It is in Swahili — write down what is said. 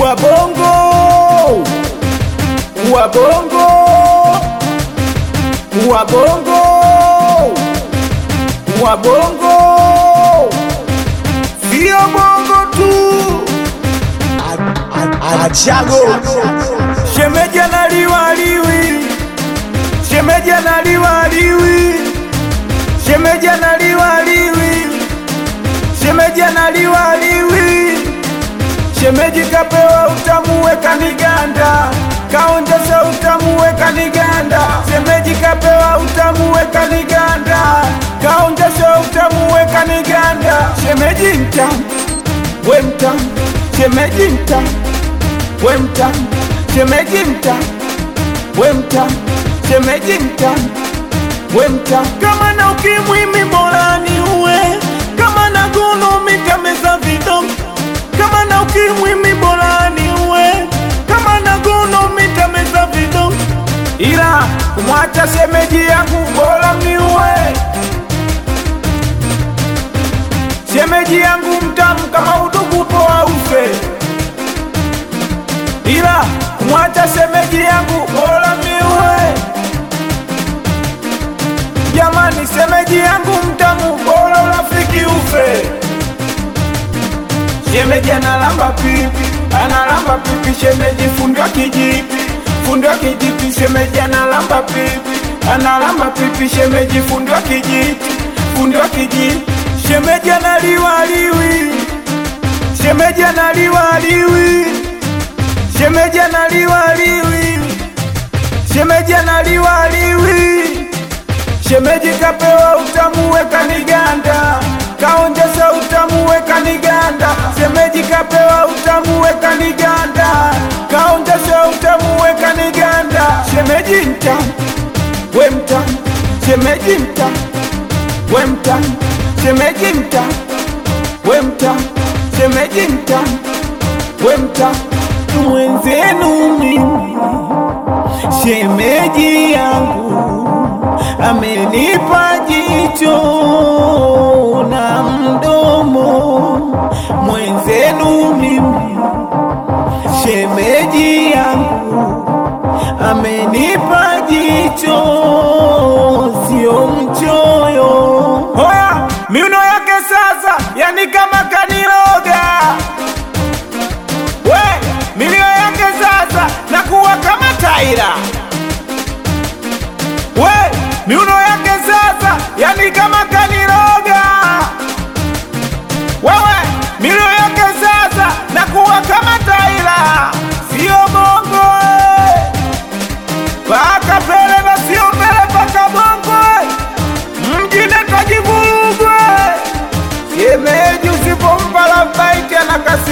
Wabongo, wabongo, wabongo, wabongo, sio bongo tu. Achago Shemeji analiwa liwi, shemeji analiwa liwi, shemeji analiwa liwi, shemeji analiwa liwi, shemeji kapewa utamu weka niganda, kaonjesha utamu weka niganda, shemeji kapewa utamu weka niganda, kaonjesha utamu weka niganda, shemeji mtamu, we mtamu, shemeji mtamu we mtamu, shemeji mtamu, we mtamu, shemeji mtamu, we mtamu. Kama na ukimwi mi bora ni uwe, kama na gono mitameza vidongo, kama na ukimwi mi bora ni uwe, kama na gono mitameza vidongo, ila kumwacha shemeji yangu bora ni uwe shemeji yangu mtamu kama udugu poa ufe ila kumwacha shemeji yangu bora miue. Jamani, shemeji yangu mtamu, bora urafiki ufe. Shemeji analamba pipi, analamba pipi, shemeji fundwa kijipi, fundwa kijipi, shemeji analamba pipi, analamba pipi, shemeji fundwa kijiti, fundwa kijiti, shemeji analiwa liwi, shemeji analiwa liwi shemeji analiwa liwi, shemeji analiwa liwi, shemeji kapewa utamu weka niganda, kaonjesha utamu weka niganda, shemeji kapewa utamu weka niganda, kaonjesha utamu weka niganda, shemeji mtamu, we mtamu, shemeji mtamu, we mtamu, shemeji mtamu, we mtamu, shemeji mtamu, we mtamu mwenzenu mimi, shemeji yangu amenipa jicho na mdomo. Mwenzenu mimi, shemeji yangu amenipa jicho, sio mchoyo. Hoya, miuno yake sasa, yani kama kaniroga we milio yake sasa nakuwa kama taira we miuno yake sasa yani kama kaniroga wewe milio yake sasa nakuwa kama taira sio bongo eh. paka pele na sio pele paka bongo eh. mjine kajivurugwe shemeji usipompa labaiti anakasi